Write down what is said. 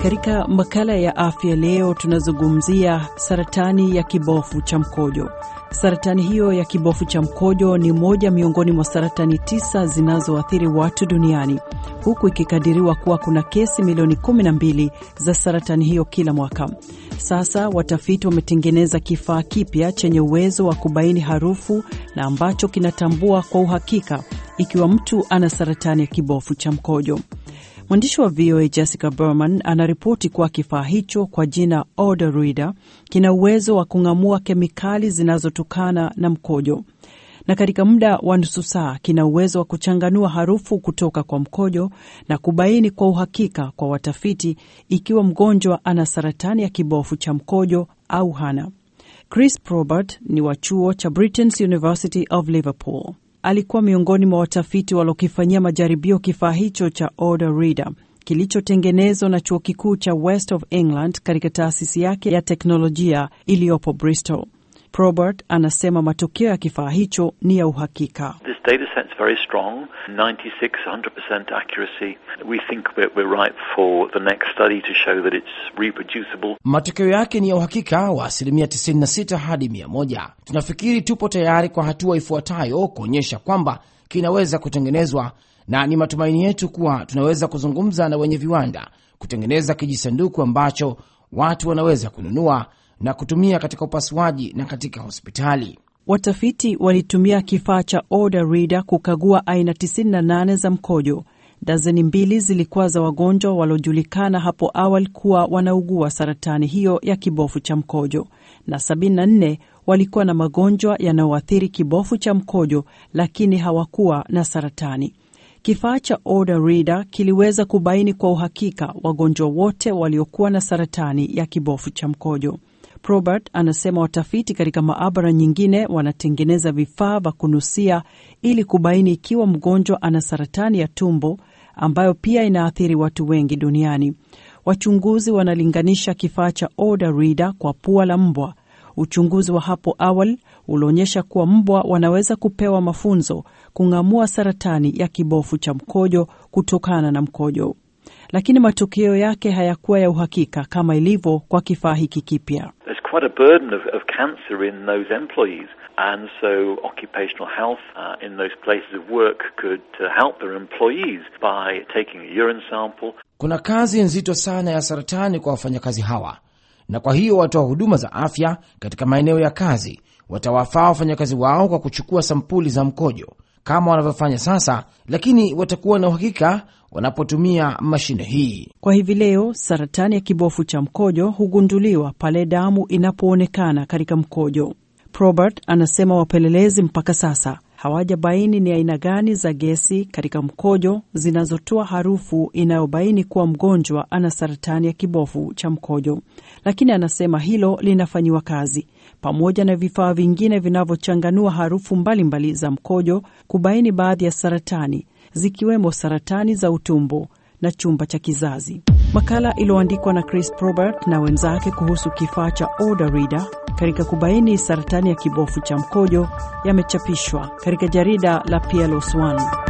Katika makala ya afya leo tunazungumzia saratani ya kibofu cha mkojo. Saratani hiyo ya kibofu cha mkojo ni moja miongoni mwa saratani tisa zinazoathiri watu duniani, huku ikikadiriwa kuwa kuna kesi milioni 12 za saratani hiyo kila mwaka. Sasa watafiti wametengeneza kifaa kipya chenye uwezo wa kubaini harufu na ambacho kinatambua kwa uhakika ikiwa mtu ana saratani ya kibofu cha mkojo. Mwandishi wa VOA Jessica Berman anaripoti kuwa kifaa hicho kwa jina Odor Reader kina uwezo wa kung'amua kemikali zinazotokana na mkojo, na katika muda wa nusu saa kina uwezo wa kuchanganua harufu kutoka kwa mkojo na kubaini kwa uhakika kwa watafiti ikiwa mgonjwa ana saratani ya kibofu cha mkojo au hana. Chris Probert ni wa chuo cha Britain's University of Liverpool. Alikuwa miongoni mwa watafiti waliokifanyia majaribio kifaa hicho cha Odor Reader kilichotengenezwa na chuo kikuu cha West of England katika taasisi yake ya teknolojia iliyopo Bristol. Probert anasema matokeo ya kifaa hicho ni ya uhakika. This data set's very strong, 96, 100% accuracy. We think we're, we're right for the next study to show that it's reproducible. Matokeo yake ni ya uhakika wa asilimia 96 hadi 100. Tunafikiri tupo tayari kwa hatua ifuatayo kuonyesha kwamba kinaweza kutengenezwa, na ni matumaini yetu kuwa tunaweza kuzungumza na wenye viwanda kutengeneza kijisanduku ambacho watu wanaweza kununua na kutumia katika upasuaji na katika hospitali. Watafiti walitumia kifaa cha Odor Reader kukagua aina 98 za mkojo. Dazeni mbili zilikuwa za wagonjwa waliojulikana hapo awali kuwa wanaugua saratani hiyo ya kibofu cha mkojo, na 74 walikuwa na magonjwa yanayoathiri kibofu cha mkojo lakini hawakuwa na saratani. Kifaa cha Odor Reader kiliweza kubaini kwa uhakika wagonjwa wote waliokuwa na saratani ya kibofu cha mkojo. Probert anasema watafiti katika maabara nyingine wanatengeneza vifaa vya kunusia ili kubaini ikiwa mgonjwa ana saratani ya tumbo ambayo pia inaathiri watu wengi duniani. Wachunguzi wanalinganisha kifaa cha Odor Reader kwa pua la mbwa. Uchunguzi wa hapo awali ulionyesha kuwa mbwa wanaweza kupewa mafunzo kung'amua saratani ya kibofu cha mkojo kutokana na mkojo, lakini matokeo yake hayakuwa ya uhakika kama ilivyo kwa kifaa hiki kipya. quite a burden of, of cancer in those employees. And so occupational health uh, in those places of work could uh, help their employees by taking a urine sample. Kuna kazi nzito sana ya saratani kwa wafanyakazi hawa, na kwa hiyo watoa huduma za afya katika maeneo ya kazi watawafaa wafanyakazi wao kwa kuchukua sampuli za mkojo kama wanavyofanya sasa, lakini watakuwa na uhakika wanapotumia mashine hii. Kwa hivi leo, saratani ya kibofu cha mkojo hugunduliwa pale damu inapoonekana katika mkojo. Probert anasema wapelelezi mpaka sasa hawajabaini ni aina gani za gesi katika mkojo zinazotoa harufu inayobaini kuwa mgonjwa ana saratani ya kibofu cha mkojo, lakini anasema hilo linafanyiwa kazi pamoja na vifaa vingine vinavyochanganua harufu mbalimbali mbali za mkojo kubaini baadhi ya saratani zikiwemo saratani za utumbo na chumba cha kizazi. Makala iliyoandikwa na Chris Probert na wenzake kuhusu kifaa cha Odor Reader katika kubaini saratani ya kibofu cha mkojo yamechapishwa katika jarida la PLOS One.